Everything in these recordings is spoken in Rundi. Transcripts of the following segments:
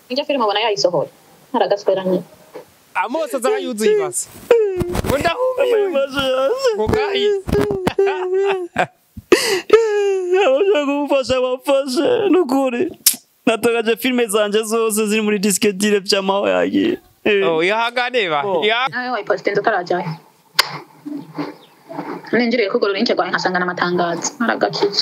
Njya filime abona yayisohoye. Haragasweranye. amaso azaba yuzuye ibase ngo ndahumiwe ngo gahise abashaka kumufasha bamfashe nukuri natagaje filime zanje zose ziri muri disiketire vy'amaho yagiye oh ihangane ba Oh. Ya- Nawe wayipositinze utarajyayo. Ninjiriye kugorora ince rwawe nkasanga n'amatangazo. Haragakiza.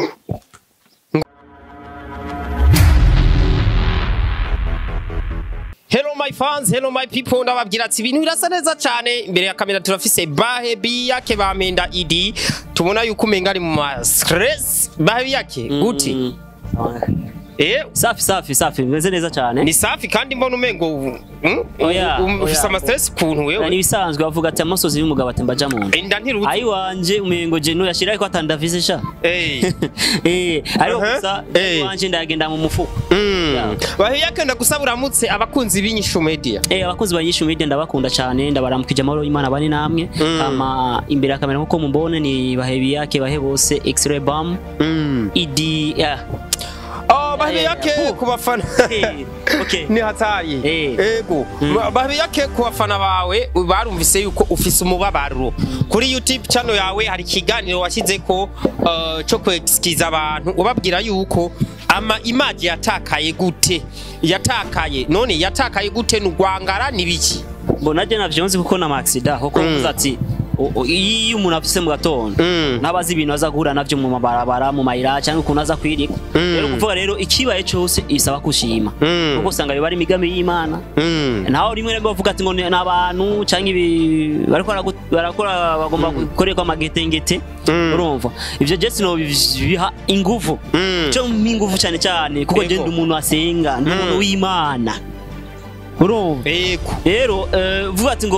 Hello my fans, hello my people ndababwira ati ibintu birasa neza cyane imbere ya kamera turafise Bahe Biyake bamenda idi tubona yuko umenga ari mu ma stress Bahe Biyake guti eh safi safi safi bimeze neza cyane ni safi kandi mbona umengo mm? Oya, Um- ufise oya. ama stress kuntu ni wewe ibisanzwe bavuga ati amasozi y'umugabo atemba aja mu nda inda ntiruzi ayi wanje umengo je nuyashiraho ko atandavise sha eh eh ariko Aha. gusa Eh. wanje ndagenda mu mufuko mm. Bahe Biyake ndagusaba uramutse abakunzi b'inyishu media Eh abakozi ba Nyishu Media ndabakunda cyane ndabaramukije amahoro y'Imana bari namwe Mm. ama imbere ya kamera nkuko mubone ni bahebi yake bahe bose X-ray bam mm. idi yeah. Oh, Bahe Eh, Biyake oh. ku bafana Eh, okay ni hatari Eh. ego Mm. babiyake ku bafana bawe barumvise yuko ufise umubabaro kuri youtube channel yawe hari ikiganiro washyizeko uh, cyo kwexkiza abantu ubabwira yuko ama image yatakaye gute yatakaye none yatakaye gute nugwangara nibiki mbona je navyonzi kuko na maxida kuko Mm. mvuze ati o- o- iyo umuntu afise mu gatondo Mm. nabazi ibintu aza guhura navyo mu mabarabara mu mayira cyangwa ukuntu aza kwirika Mm. rero kuvuga rero ikibaye cyose isaba kushima Mm. kuko usanga biba ari imigambi y'Imana Mm. naho rimwe na rimwe bavuga ati ngo ni abantu cyangwa ibi bariko baragu- barakora bagomba gukorerwa amagetengete Mm. urumva ivyo je sino biha inguvu Mm. cyo mpa inguvu cyane cyane kuko Yego. je ndi umuntu asenga ndi Mm. umuntu w'Imana urumva ego rero eh, vuga ati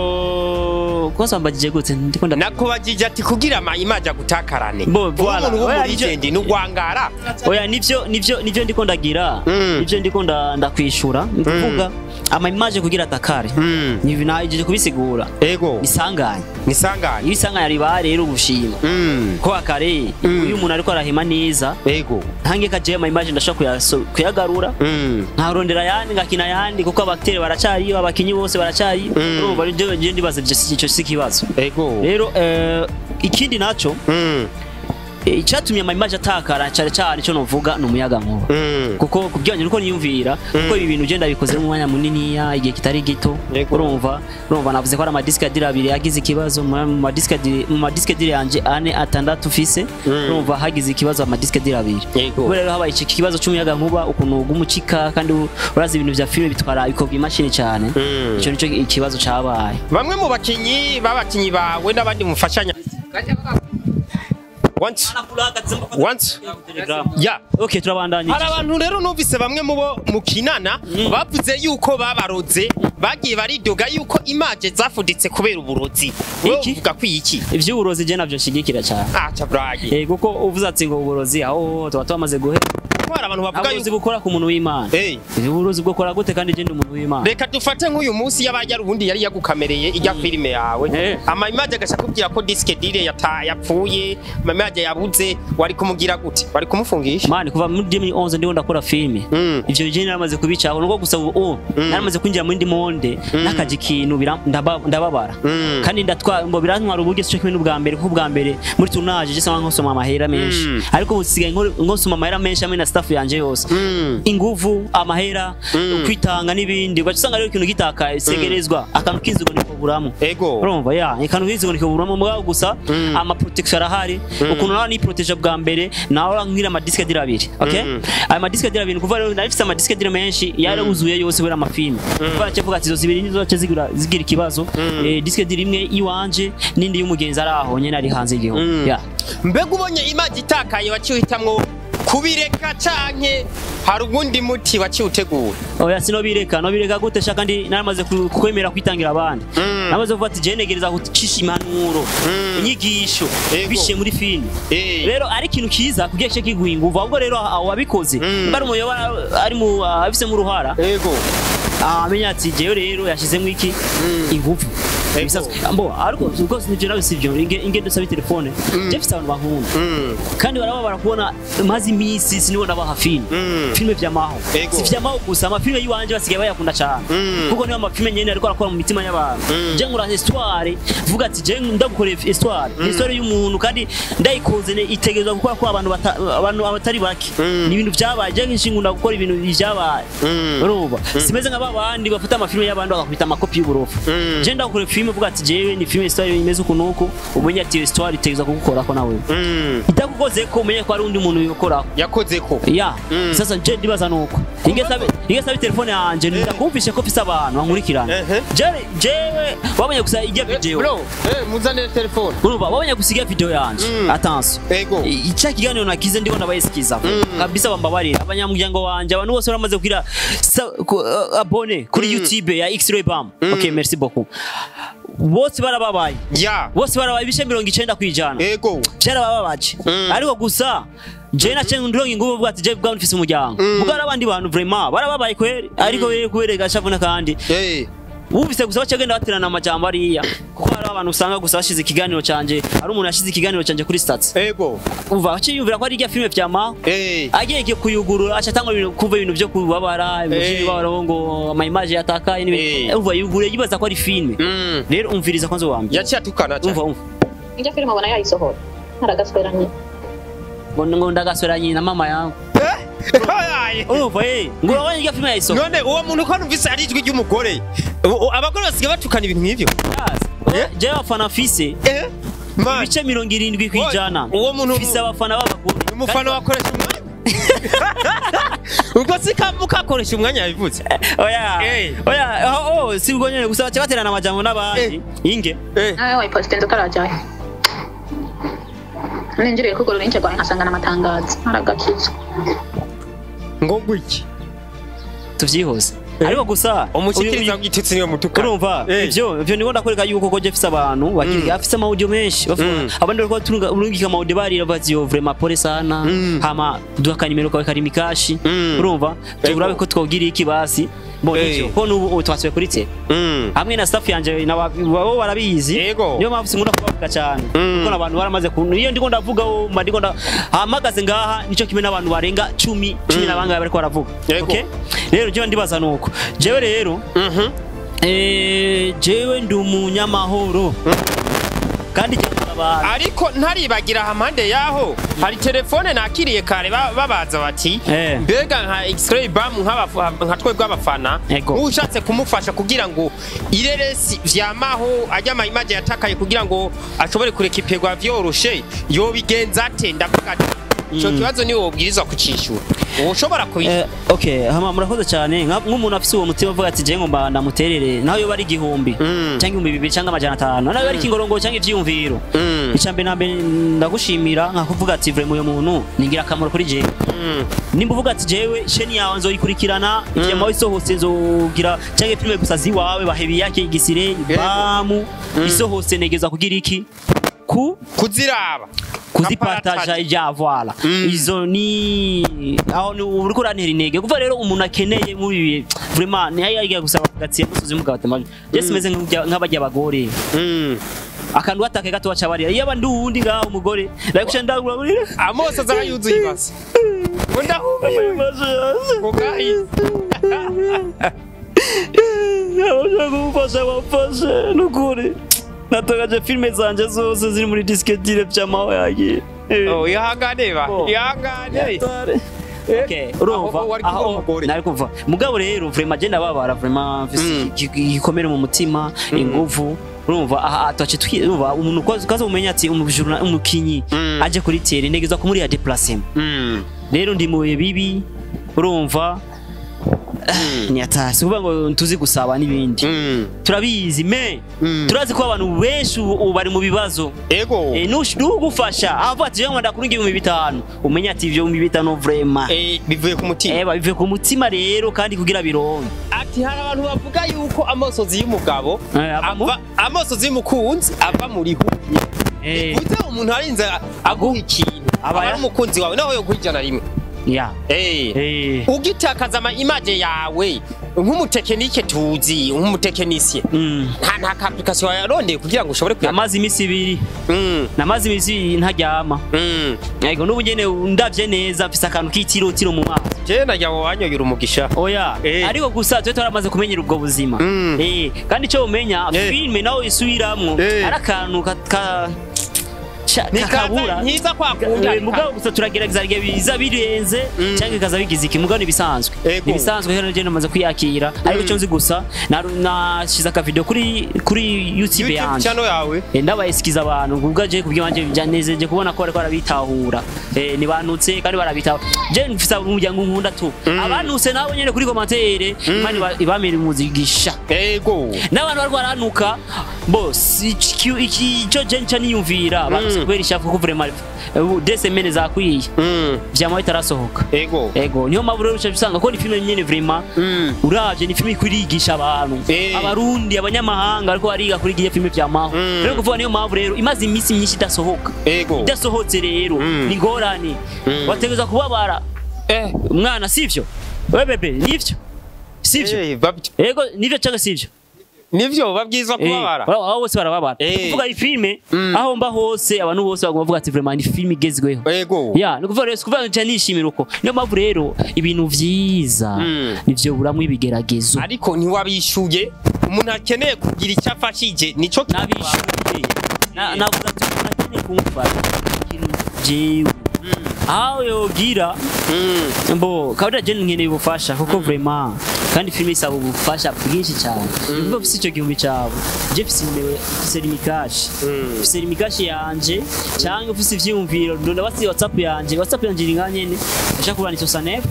ngo kosa mbagije gute ndiko nda nakubajije ati kugira ama image agutakarane Bo, Uri voilà. umuntu Oya, w'umurigendi nugwangara oya nivyo nivyo nivyo ndiko ndagira Mm. nivyo ndiko nda- ndakwishura ni kuvuga ama image kugira atakare Mm. nivi naje kubisigura ego isanganye nisanganye iyo isanganya riba rero ubushima Mm. ko akare Mm. iyo umuntu ariko arahema neza ego ntange kaje ama image ndashaka kuyaso- kuyagarura Mm. nkarondera yandi ngakina yandi kuko abakteri baracari abakinyi bose baracari Mm. urumva rero je ndibaza ivyo si- ico si ikibazo ego rero eh, ikindi naco Mm. eh, icatumye ama image atakara cyane cyane ico novuga ni umuyaga nkuba Mm. kuko kubyanye nuko niyumvira kuko ibi bintu genda bikoze mu mwanya muniniya igihe kitari gito Yego. urumva urumva navuze ko ari amadiske adiri abiri yagize ikibazo mu mu madiske adiri mu madiske adiri yanje ane atandatu fise Mm. urumva hagize ikibazo amadiske adiri abiri Yego. kubera rero habaye iki kibazo cy'umuyaga nkuba ukuntu ugumucika kandi urazi ibintu vya filime bitwara ikobwa imashini cyane Mm. ico nico ikibazo cabaye bamwe mu bakinyi b'abakinyi bawe n'abandi mufashanya once once ya okay turabandanya hari abantu rero numvise bamwe mu bo mukinana bavuze yuko babaroze bagiye baridoga yuko imaje zafuditse kubera uburozi wowe Iki? uvuga ko iki ivy'uburozi je navyo nshigikira cyane aca bragi Eh, kuko uvuze ati ngo uburozi aho tuba twamaze guhera ko hari abantu bavuga uburozi yuko bukora ku muntu w'Imana Eh, uburozi bukora gute kandi je ndi umuntu w'Imana reka dufate nk'uyu munsi yabaye ari ubundi yari yagukamereye ijya filime yawe Eh. ama image agashaka kubwira ko disque dire yata yapfuye ama image yabuze wari kumugira gute wari kumufungisha mani kuva muri 2011 ndiho ndakora filime Mm. ivyo je naramaze kubicaho nuko gusa ubu naramaze kwinjira muri ndi monde nakaje ikintu bira- ndaba- ndababara Mm. kandi ndatwa ngo birantwara uburyo cyo kimwe n'ubwa mbere kuko ubwa mbere muri tournage je sanga nkosoma amahera menshi Mm. ariko ubu nsigaye nkora- nkosoma amahera menshi hamwe na staff yanje yose Mm. inguvu amahera Mm. kwitanga n'ibindi ugaca usanga rero ikintu gitakaye segerezwa akantu k'inzigo niko buramo ego urumva ya ikantu k'inzigo niko buramo mugabo gusa Mm. ama protection arahari ukuntu nawe niproteje bwa mbere nawe nkira ama disque dira abiri okay Mm. aya ma disque dira abiri kuva rero narifise ama disque dira menshi yarabuzuye yose kubera amafilme kuva nacevuga ati izo zibiri nizo zace zigira zigira ikibazo eh, disque dira imwe iwanje n'indi y'umugenzi ari aho nyene ari hanze y'igihugu Mm. ya mbega ubonye image itakaye waciye uhitamwo kubireka canke hari ubundi muti waciye utegura oya sinobireka nobireka gute sha kandi naramaze ku- kwemera kwitangira abandi Mm. namaze kuvuga ati je negereza gucisha impanuro Mm. inyigisho Ego. bishiye muri filime Eh. rero ari ikintu kiza kugira cyo kiguha inguvu ahubwo rero aho wabikoze Mm. mba ari umuyobozi ari mu abifisemo uruhara ego amenya ati jewe rero yashizemo iki inguvu ibisanzwe mbo ariko rwose nivyo nawe sivyo inge- ingendo sabi telefone je mfise abantu bankunda Mm. kandi barababara kubona maze iminsi sinibona baha filime Mm. filime vyamaho Ego. si vyamaho gusa amafilime y'iwanje basigaye bayakunda cane Mm. kuko niyo amafilime nyene ariko arakora mu mitima y'abantu Mm. je nkora histoire vuga ati je ndagukoreye histoire histoire y'umuntu kandi ndayikoze ne itegerezwa gukora ko abantu bata- abantu abatari bake Mm. ni ibintu vyabaye je nkishingunda gukora ibintu vyabaye Mm. urumva simeze nka babandi bafata amafilime y'abandi bagakubita amakopi y'uburofa Mm. je ndakora filime vuga ati jewe ni filime histoire imeze uku nuku umenye ati iyo histoire itegerezwa kugukorako nawe Mm. itakukoze ko umenye ko ari undi muntu yokorako yakoze ko ya Mm. sasa je ndibaza nuko ingesabe ingesabe telefone yanje ndakumvishe ko mfise abantu bankurikirana Ehe. jewe jewe wabonye gusa ijya video bro eh, muzanire telefone urumva wabonye gusa ijya video yanje Mm. attention ego ica kiganiro nakize ndibona bayisikiza Mm. kabisa bambabarira abanyamuryango wanje abantu bose baramaze kugira sa- ku- uh, abone kuri Mm. youtube ya x-ray bam Mm. okay merci beaucoup bose barababaye ya bose barabaye ibice mirongo icenda kwijana ego byarabababaje Mm. ariko gusa je nace ndonga inguvu bwa ati je bwa mfise umuryango Mm. muga abandi bantu vraiment barababaye kweri ariko wewe kubera gashavuna kandi eh wumvise gusa bacagenda baterana amajambo ariya kuko hari abantu usanga gusa bashize ikiganiro canje ari umuntu yashize ikiganiro canje kuri stats ego umva aciyumvira ko ari irya filime vyama eh agiye kuyugurura aca atanga ibintu kumva ibintu vyo kubabara ibintu Eh. vy'ibibabaro ngo ama image yatakaye Eh. n'ibintu umva yugure yibaza ko ari filime Mm. rero umviriza kwanza wambye yaciye atukana cyane umva umva Ijya filime ubona yayisohora aragasweranye ngo ngo ndagaswera nyina mama yangu Ayaye. urumva eh ngo urabona irya filime yayisohora none uwo muntu ko numvise ari ijwi ry'umugore U- u- abagore basigaye batukana ibintu nk'ivyo Eh? jewe abafana mfise eh man ibice mirongo irindwi ku ijana uwo muntu mfise abafana b'abagore umufana wakoresha umwanya ubwo si ka mukakoresha umwanya yabivuze oya Eh. oya oh, oh, si ubwo nyene gusa baca baterana amajambo n'abandi inge eh nawe wayiposite nzi utarajyayo ninjiriye kugura uruhinja rwawe nkasanga n'amatangazo aragakiza ngo gwiki tuvyihuse Eh. ariko gusa umushikiriza uyu- w'igitutsi niwe mutukana urumva Eh. ivyo ivyo ndiko ndakwereka yuko ko je mfise abantu bakiri afise amaudio menshi bavuga- Mm. abandi bariko batunga urungika amaudio barira bazi yo vraiment pole sana Mm. hama duha akanimero kawe kari mikashi Mm. urumva turabe ko twogira iki basi bo Eh. nivyo ko nubu ubu twasubiye kuri te Mm. hamwe na staff yanje na bo barabizi Yego. niyo mpamvu sinkunda kubavuga cyane Mm. kuko abantu baramaze kuntu iyo ndiko ndavuga wo mba ndiko nda hamagaze ngaha nico kimwe n'abantu barenga cumi cumi Mm. na bangahe bariko baravuga Yego. okay rero jewe ndibaza nuko jewe rero Mhm. eh jewe ndi umunyamahoro kandi jewe abantu ariko ntaribagira hampande yaho hari telefone nakiriye kare ba- babaza bati Eh. mbega nka x-ray bam nk'abafa- nka twebwe abafana Ego. ushatse kumufasha kugira ngo ireresi vyamaho ajya amayimaje yatakaye kugira ngo ashobore kurekipegwa vyoroshe yobigenza ate ndavuga ati ico Mm. kibazo niwe wobwirizwa kucishura ushobora kubishyura Eh, okay hama murakoze cyane nka- nk'umuntu afise uwo mutima uvuga ati je ngomba ndamuterere naho yoba ari igihumbi Mm. cyangwa ibihumbi bibiri cyangwa amajana atanu naho yoba ari ikingorongo cyangwa ivyiyumviro Mm. icambere na mbere ndagushimira nkakuvuga ati vraiment uyu muntu ni ingirakamaro kuri jewe Mm. nimba uvuga ati jewe sheni yawe nzoyikurikirana ivyama isohotse nzogira cyangwa filime gusa ziwawe bahebi yake igisire bamu isohotse negeza kugira iki ku kuziraba kuzipataja ija voila Mm. izo ni aho ni uri kurantera intege kuva rero umuntu akeneye muri ibi vraiment ni yagiye gusaba gatsiye musozi mugabo atamaje je simeze nk'abajya- nk'abajya abagore Mm. akantu atake gato waca barira iyo abandi uwundi ngaho umugore ndakusha ndagura muri amoso azaba yuzuye ibase ngo ndahumiwe ngo bwahise abashaka kumufasha bamfashe nukuri natagaje filime zanje zose ziri muri disketire vy'amaho yagiye Oh, ihangane ba Oh. ihangane Okay, urumva aho wari kuvuga aho umugore. nari kuva mugabo rero vraiment je ndababara vraiment mfise Mm. iki- igikomere mu mutima inguvu urumva aha twace twumva umuntu kwaza kaza umenya ati umujurna umukinyi Mm. aje kuri tere negeza ko muri ya déplacement Mm. rero ndi mu bihe bibi urumva ni atasi kuvuga ngo tuzi gusaba n'ibindi Mm. turabizi me Mm. turazi ko abantu benshi ubu ubu bari mu bibazo ego Eh, nush- nugufasha avuga ati jewe ndakura ibihumbi bitanu umenya ati ivyo bihumbi bitanu vraiment Eh, bivuye ku mutima eba bivuye ku mutima rero kandi kugira bironke ati hari abantu bavuga yuko amosozi y'umugabo Eh, avamo? ava amosozi y'umukunzi ava muri humye Eh, uze umuntu arinze aguha ikintu aba Aba ya- ari umukunzi wawe nawe yo ijana rimwe ya Eh. Eh, ugitakaza ama image yawe nk'umutekinike tuzi nk'umutekinisiye Mm. nta nta ka application yarondeye kugira ngo ushobore kuya namaze iminsi ibiri Mm, namaze iminsi ibiri ntaryama mm. yego n'ubu nyene ndavye neza mfise akantu k'itirotiro mu maso je najya ngo wanyoyura umugisha oya Eh. ariko gusa twe turamaze kumenyera ubwo buzima Mm. Eh, kandi icyo umenya Eh. filime nawe isubiramwo Eh. ari akantu ka- ka- ca- kakabura ntiza kwakunda Eh, mugabo gusa turagerageza igihe biza birenze Mm. cyangwa bikaza bigize iki mugabo nibisanzwe Ego. nibisanzwe rero je namaze kwiyakira ariko icyo nzi gusa na- nashize akavideo kuri kuri YouTube YouTube yanje channel yawe Eh, ndabayesikiza abantu kubwa je kubyo banje byanezeje kubona ko bariko barabitahura eh nibanutse kandi barabitahura je mfisa umuryango nkunda tu abanutse nabo nyene kuri commentaire imana iba- ibamira umuzigisha ego n'abantu bariko baranuka bose iki icyo je nca niyumvira abantu kubera ishafu ko vraiment ubu des semaines zakwiye Mm, vyama bitarasohoka ego ego niyo mpamvu rero uca usanga ko ni filime nyene vraiment Mm. uravye ni filime ikurigisha abantu Eh. abarundi abanyamahanga ariko bariga kuri igiye filime vyamaho Mm. rero kuvuga niyo mpamvu rero imaze iminsi myinshi idasohoka ego idasohotse rero Mm. ni ngorane Mm. wategeza kubabara eh umwana sivyo we bebe nivyo sivyo eh, bab- ego nivyo cyangwa sivyo nivyo babwiza kubabara Eh, abo bose barababara Eh. kuvuga iyi filime Mm. aho mba hose abantu bose bagomba kuvuga ati vraiment ni filime igezweho ego ya ni ukuvuga rero si ukuvuga ngo nca nishimira uko niyo mpamvu rero ibintu vyiza Mm. nivyo buramwo ibigeragezo ariko ntiwabishuye umuntu akeneye kugira icyo afashije nico nabishuye Na- navuga ati umuntu akeneye kumfasha ikintu jewe aho yogira Mm, mbo kabira je nkeneye ubufasha kuko vraiment kandi filime isaba ubufasha bwinshi cyane niba ufise icyo gihumbi cyawe je mfise imewe mfise limikashi Mm. mfise limikashi yanje cyangwa ufise ivyiyumviro ndonda basi whatsapp yanje whatsapp yanje iri nganyene ndashaka kubana 69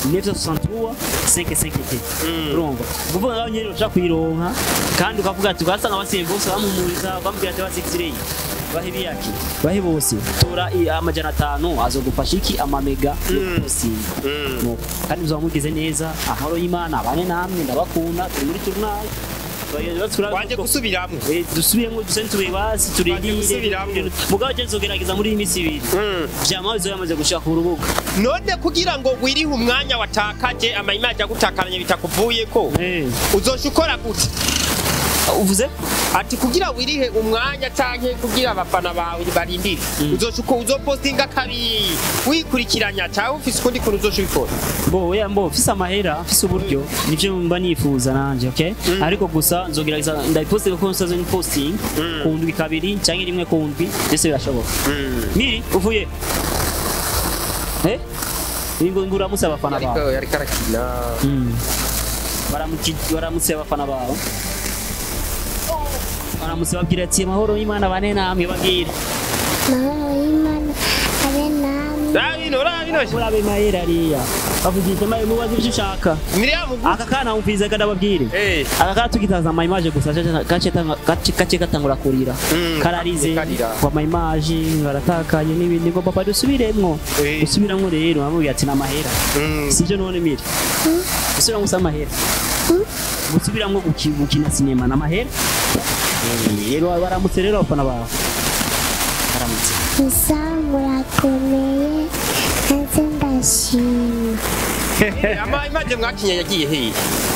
963 550 urumva kuvuga ngaho nyene ushaka kuyironka kandi ukavuga ati ugasanga basiye bose bamumuriza bambwira ati basikireye bahe biyaki bahe bose tora i- amajana atanu azogufasha iki amamega yo kugusiga mm. Nuko, kandi muzaba mugize neza amahoro y'imana abane namwe ndabakunda turi muri turnal waje gusubiramwo dusubiyemo duse ntube basi turindire gusubiramo. mugabo je nzogerageza muri iyi minsi ibiri Mm. vyama bizoba yamaze gushika ku rubuga none kugira ngo wirihe umwanya watakaje amayimaji agutakaranye bitakuvuyeko Eh, uzosha ukora gute uvuze ati kugira wirihe umwanya canke kugira abafana bawe barindire uzosha uko uzopostinga kabiri wikurikiranya cyangwa ufise ukundi kuntu uzosha ubikora bo oya mbo mfise amahera mfise uburyo nivyo mba nifuza nanje okay ariko gusa nzogerageza ndabipostinga kuko nsaze ni posting Mm. ku ndwi kabiri canke rimwe ku ndwi byose birashoboka miri uvuye eh ngo nguramutse abafana bawe yariko arakina Mm. Baramuki- baramutse abafana bawe baramutse babwira ati amahoro y'imana bane namwe babwire mahoro y'imana abe namwe rabino rabino murabe mahera ariya bavugisha maye mubaze ivyo ushaka miriyamu aka kana umviriza kada babwire eh aka kana tugitaza ama image gusa gace- gace tanga- gace gace gatangura kurira Mm, kararize karira. kwa ama image ngaratakanye n'ibindi ngo papa dusubiremwo Eh. dusubiremwo rero bamubwira ati n'amahera Mm. sivyo none mire gusubiramo gusa amahera gusubiramo guki- gukina sinema n'amahera Eh, rero baramutse rero abafana bawe baramutse gusa murakomeye hanze ndashima amayimaji mwakinye yagiye hehe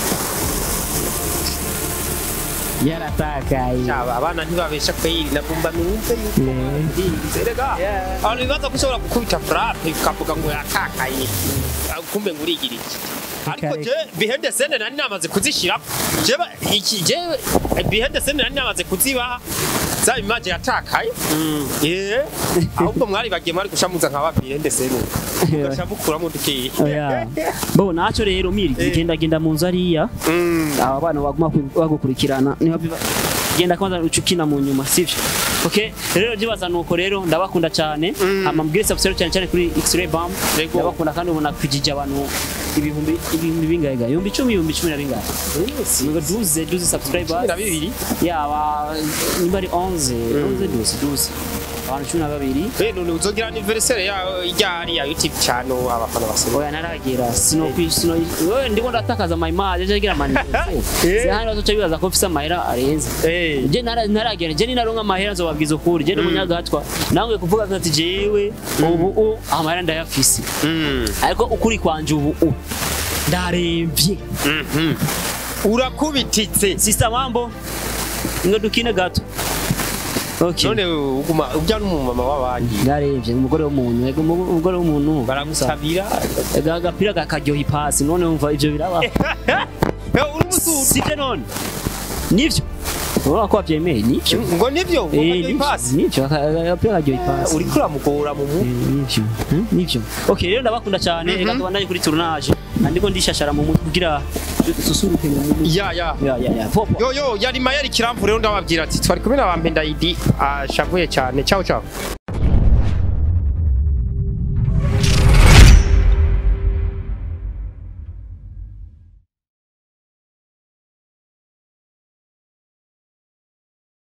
yaratakaye Aba abana ntibabesha kweri nagomba numve yuko Eh. ndinze rega abantu bibaza ko ushobora gukubita frappe ukavuga ngo yatakaye Ah, kumbe ngo urigira iki ariko Reka, je bihende sene nari namaze kuzishira je ba- iki je bihende sene nari namaze kuzibaha za imaje yatakaye eh ahubwo mwari bagiye mwari gushamuza nka babihende sene ugashamukuramo dukeyi oya bo naco rero miri Eh. genda genda mu nzu ariya Mm. aba bana baguma ku- bagukurikirana niho biba genda kwanza uca ukina mu nyuma sivyo okay rero ndibaza nuko rero ndabakunda cyane Mm. hama mbwire subscribe cyane cyane kuri X-ray Bam Yego. ndabakunda kandi ubona kwijije abantu ibihumbi ibihumbi bingahe ga ibihumbi icumi ibihumbi cumi na bingahe ngo duze duze subscribers Cumi na bibiri yaba nimba ari 11 11 duze duze abantu cumi na babiri Eh none uzogira anniversaire ya ryari ya YouTube channel abafana basema oya naragera sino sino wewe ndiko ndatakaza my image je gira mani Eh. se hano bazoca bibaza ko mfise amahera arenze eh je nara- naragera je ninaronka amahera nzobabwiza ukuri je n'umunyagatwa nawe kuvuga ati jewe ubu u amahera ndayafise mm ariko ukuri kwanje ubu u ndaremvye Mhm. urakubititse sista mambo ngo dukine gato okay none uguma ujya n'umumama w'abandi ndaremvye umugore w'umuntu ego umu- umugore w'umuntu baragutabira Ega agapira kakaryoha ipasi none wumva ivyo biraba uri musuru sivyo none nivyo urabona ko wavyemeye nivyo ngo nivyo ngo Eh, kajya nivyo ipasi nivyo aka- agapira karyoha ipasi uriko uramugora mu Eh, mutwe nivyo Hmm, nivyo okay rero ndabakunda cyane reka tubandanye kuri tournage andiko ndishashara mu mutwe kugira dususuruke mu mutwe ya ya ya ya ya popo yo yo yari mayari kiramvu rero ndababwira ati twari kumwe na bampenda idi ashavuye cyane ciao ciao